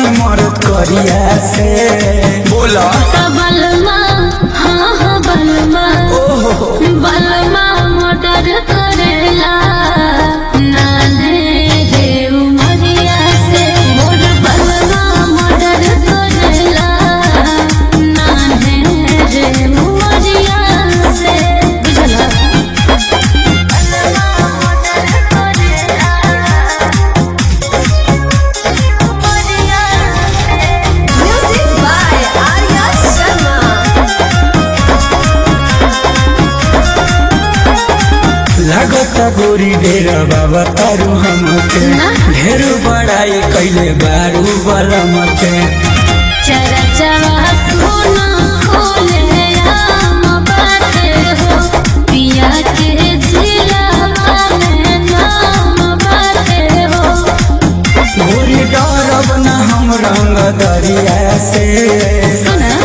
बानी मरद करिया से बोला बलमा हाँ हाँ बलमा ओहो बलमा मर्डर करेला नाने रे उमरिया से मोर बलमा मर्डर करेला नाने रे उमरिया से बुझला बलमा मर्डर करेला उमरिया से Music by Arya Sharma. लागता गोरी डेरा बाबा तारू हमके ना। ढेर बड़ाई कैले बारू बलम के चरचरा सोना खोले आम बाटे हो पिया के जिला में नाम बाटे हो गोरी डरब न हम रंग दरिया से सुना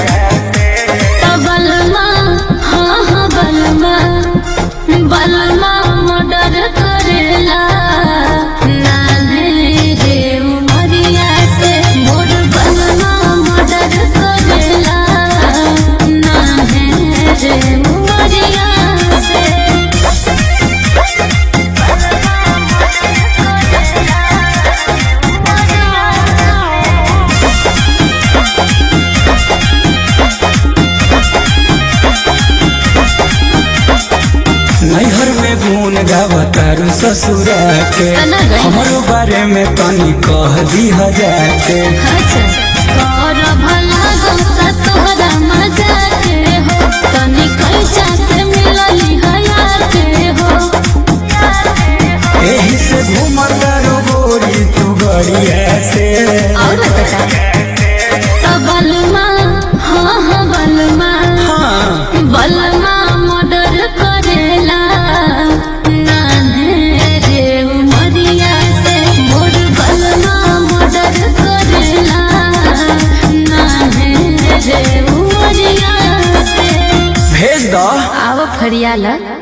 बलमा हाँ हाँ बलमा बलमा मर्डर करेला नाने रे उमरिया से मोर बलमा मर्डर करेला नाने रे उमरिया से नैहर में गुन गावतारू ससुरा के तना गई। हमरो बारे में तनी कह दी जाके कर भला गौता तोहरा मजा के हो तनी कैचा से मिलली हया के हो एही से घूमतारू गोरी तू गड़िया से और बता तो बलमा हाँ हाँ बलमा हाँ बलमा मर्डर करेला नाने रे उमरिया से मोर बलमा मर्डर करेला नाने रे उमरिया से भेज दो आव फरियाला